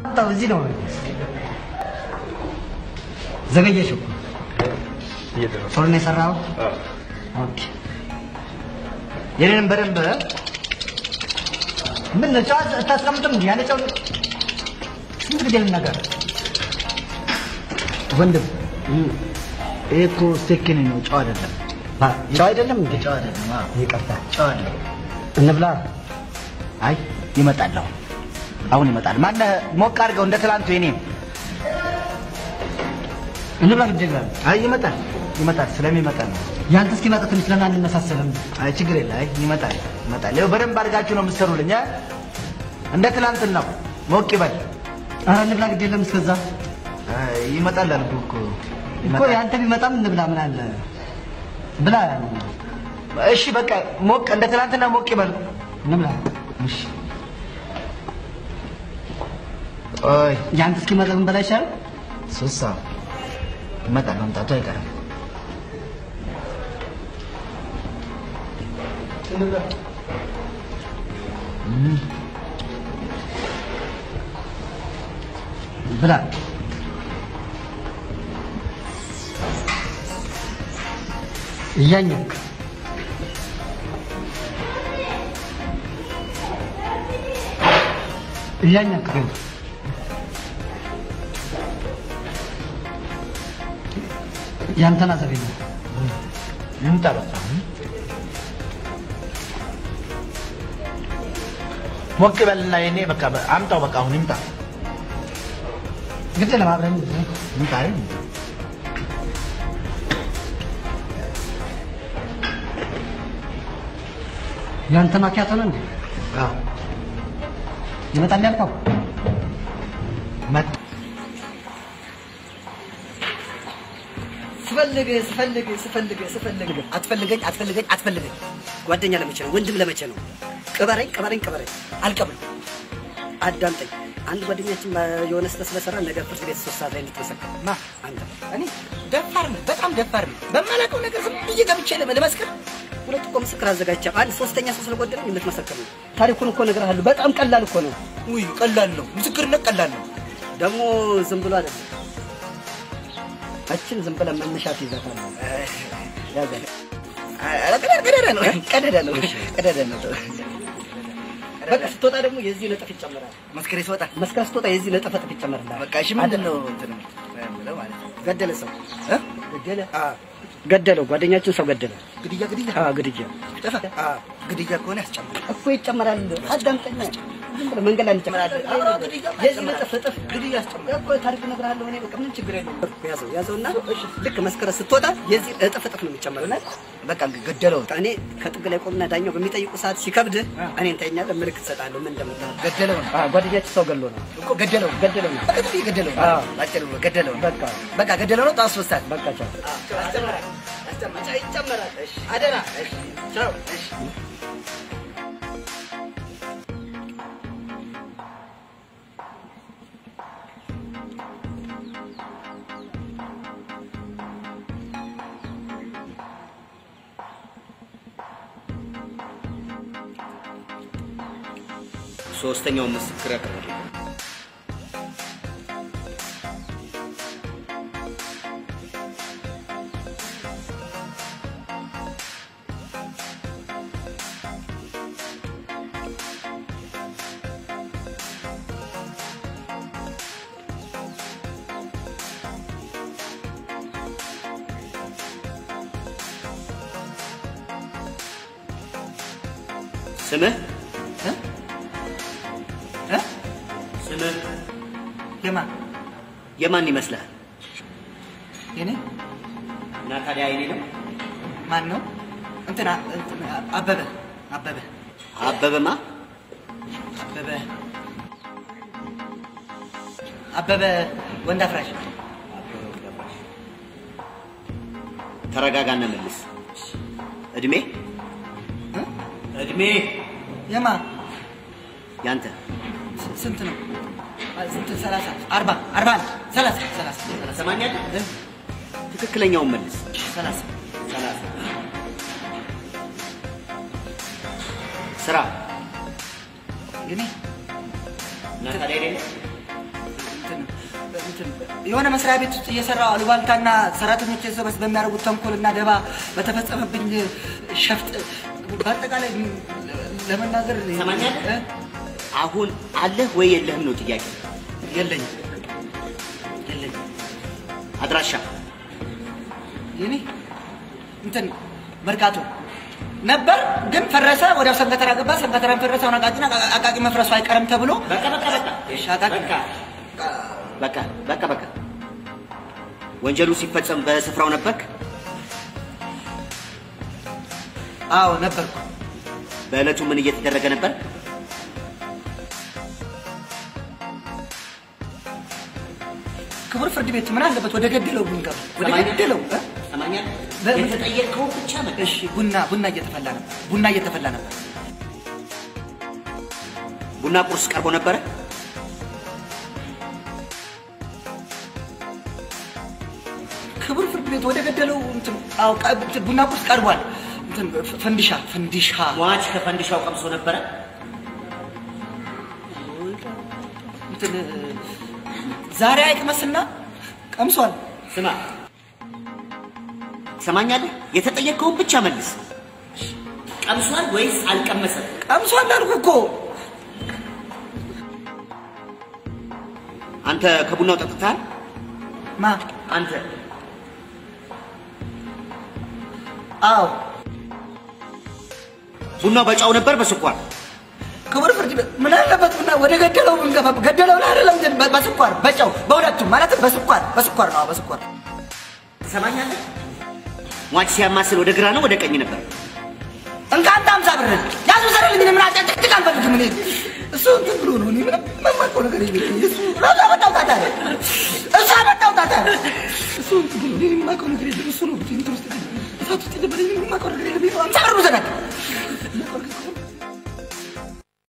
መጣሁ። እዚህ ነው ዘገየሽ እኮ ቶሎ ነው የሰራኸው? ኦኬ። የኔንም በደንብ ምን ነው ጨዋ አታስቀምጥም እንዴ? ያለ ጨው ስንት ጊዜ ልናገር ወንድም ይሄ እኮ ስቴኪኒ ነው፣ ጨው አይደለም። ጨው አይደለም እንዴ? ጨው አይደለም። አዎ ይቅርታ፣ ጨው አይደለም። እንብላ። አይ ይመጣል፣ አሁን አሁን ይመጣል። ማነህ ሞቅ አድርገው እንደ ትላንቱ የኔም እንብላ። ግድ ይላል። አይ ይመጣል፣ ይመጣል። ስለሚመጣ ነው። ያንተ እስኪመጣ ትንሽ ለምን አንመሳሰልም? አይ ችግር የለ። አይ ይመጣል፣ ይመጣል። ይኸው በደንብ አድርጋችሁ ነው የምትሰሩልኝ። እ? እንደ ትላንትን ነው። ሞቅ ይበል። ኧረ እንብላ። ግድ የለም እስከዛ አይ ይመጣል አልኩህ እኮ እኮ ያንተ ቢመጣም እንብላ። ምን አለ ብላ። እሺ በቃ ሞቅ እንደ ትናንትና ሞቅ ይበል። እንብላ። እሺ ኦይ ያንተ እስኪመጣ ብንበላ ይሻላል። ሱሳ ይመጣል፣ መምጣቱ አይቀርም። እም። ብላ እያኘክ እያኘክ ግን ያንተን አዘቤ ነው ይምጣ በቃ ሞቅ በልና የኔ በቃ አምጣው በቃ አሁን ይምጣ ግድ ለማብረን ይምጣ ይምጣ ያንተ ማኪያቶ ነው እንዴ? አዎ። ይመጣል ያልከው መጣ። ስፈልግ ስፈልግ ስፈልግ ስፈልግ አትፈልገኝ አትፈልገኝ አትፈልገኝ። ጓደኛ ለመቼ ነው? ወንድም ለመቼ ነው? ቅበረኝ ቅበረኝ ቅበረኝ። አልቀብልም። አዳምጠኝ። አንድ ጓደኛችን የሆነ ስህተት ስለሰራ ነገ ፍርድ ቤት ሶስት ሰዓት ላይ እንድትመሰክር ማ አንተ እኔ ደፋር ነህ፣ በጣም ደፋር ነህ። በማላውቀው ነገር ዝም ብዬ ገብቼ ልመ- ልመስክር። ሁለት እኮ ምስክር አዘጋጅቻለሁ። አንድ ሶስተኛ ሰው ስለጎደለኝ የምትመሰክር ነው። ታሪኩን እኮ እነግርሃለሁ። በጣም ቀላል እኮ ነው። ውይ ቀላል ነው። ምስክርነት ቀላል ነው። ደግሞ ዝም ብሎ አይደለም። እችን ዝም ብለህ መነሻት ይዘታል። ያዘ ቀደደ ነው ቀደደ ነው ቀደደ ነው። በቃ ስትወጣ ደግሞ የዚህ ነጥፍ ይጨመራል። መስከሬ ስወጣ መስከሬ ስትወጣ የዚህ ነጥፍ ነጥፍ ይጨመራል። በቃ እሺ፣ ምንድን ነው እንትን የምለው ማለት ነው? ገደለ ሰው እ ገደለ ገደለው። ጓደኛችን ሰው ገደለ። ግድያ ግድያ አዎ ግድያ ጠፋ። አዎ ግድያ ከሆነ ያስጨምራል እኮ ይጨመራል። አዳምጠኛ ዝም ብለህ መንገድ ላይ እንጨምራለን። የዚህ ነጥፍ ነጥፍ ግድያ ያስጨምራል እኮ ታሪክ እነግርሃለሁ እኔ በቃ ምንም ችግር የለውም። ያዘው ያዘውና ልክ መስከረም ስትወጣ የዚህ እጥፍ እጥፍ ነው የሚጨመረው። በቃ ገደለው። እኔ ከጥግ ላይ ቆምና ዳኛው በሚጠይቁ ሰዓት ሲከብድ እኔን ታይኛለህ፣ ምልክት እሰጥሃለሁ። ምን እንደምታደርግ ገደለው ነው። አዎ ጓደኛችን ሰው ገሎ ነው እኮ ገደለው ገደለው ነው ገደለው ነው። አዎ ባጭሩ ገደለው። በቃ በቃ ገደለው ነው። ጣስ ወስታት በቃ ቻው ያስጨምራል ያስጨምራል ይጨመራል። እሺ አደራ። እሺ ቻው። እሺ ሶስተኛው ምስክር ያቀርባል። ስምህ ስምህ የማን የማን ይመስልሃል? የኔ እና ታዲያ አይኔ ነው ማን ነው? እንትና እንትና አበበ አበበ አበበማ አበበ አበበ ወንድ አፍራሽ ተረጋጋና መልስ። እድሜ እድሜ የማ ያንተ ስንት ነው? ስንት? ሰላሳ አርባ አርባ አንድ ሰላሳ ሰላሳ ሰማኛለህ? ትክክለኛውን መልስ። ሰላሳ ሰላሳ ስራ የኔ እና ታዲያ አይኔ ነው እንትን የሆነ መስሪያ ቤት ውስጥ እየሰራው አሉባልታና ሰራተኞች የሰበስ በሚያደርጉት ተንኮልና ደባ በተፈጸመብኝ ሸፍጥ በአጠቃላይ ለመናገር ትሰማኛለህ? እ? አሁን አለህ ወይ የለህም ነው ጥያቄ። የለኝም የለኝም አድራሻ የኔ እንትን መርካቶ ነበር ግን ፈረሰ። ወዲያው ሰንከተራ ገባ። ሰንከተራን ፈረሰ። አሁን አቃቂና አቃቂ መፍረሱ አይቀርም ተብሎ በቃ በቃ በቃ እሺ፣ አቃቂ በቃ በቃ በቃ በቃ ወንጀሉ ሲፈጸም በስፍራው ነበርክ? አዎ ነበርኩ። በዕለቱ ምን እየተደረገ ነበር? ክቡር ፍርድ ቤት ምን አለበት ወደ ገደለው ብንገባ ወደ ገደለው እ? ሰማኛል። በ- የተጠየቅከው ብቻ መልስ። እሺ ቡና ቡና እየተፈላ ነበር። ቡና እየተፈላ ነበር። ቡና ቁርስ ቀርቦ ነበረ? ክቡር ፍርድ ቤት ወደ ገደለው እንትን አዎ ቃ- እንትን ቡና ቁርስ ቀርቧል። እንትን ፍ- ፈንዲሻ ፈንዲሻ ሟች ከፈንዲሻው ቀምሶ ነበረ? እንትን እ፣ ዛሬ አይቅመስና ቀምሷል። ስማ፣ ትሰማኛለህ? የተጠየቅከውን ብቻ መልስ። ቀምሷል ወይስ አልቀመሰም? ቀምሷል አልኩህ እኮ አንተ ከቡናው ጠጥተሃል? ማ አንተ አዎ ቡናው በጫው ነበር በስኳር? ክቡር ፍርድ ቤት ምን አለበት ቡና ወደ ገደለው ብንገባ ገደለው ላይ አይደለም እንትን በ- በስኳር በጨው በሁለቱም ማለትም በስኳር በስኳር ነው አዎ፣ በስኳር ትሰማኛለህ? ሟች ሲያማስል ወደ ግራ ነው ወደ ቀኝ ነበር? እንካ አንተ አምሳ ብር ያዙ ዘረልኝ እኔ ምን አጨቅጭቅ አልፈልግም እኔ እሱ እንትን ብሎ ነው እኔ ምንም የማውቀው ነገር የለኝም እሱ ራሱ አመጣው ጣጣ ነው እሱ አመጣው ጣጣ ነው እሱ እንትን ብሎ እኔ የማውቀው ነገር የለም እሱ ነው እንትን ውስጥ እሳት ውስጥ የደበረኝ ምንም የማውቀው ነገር የለም አምሳ ብር ውሰዳት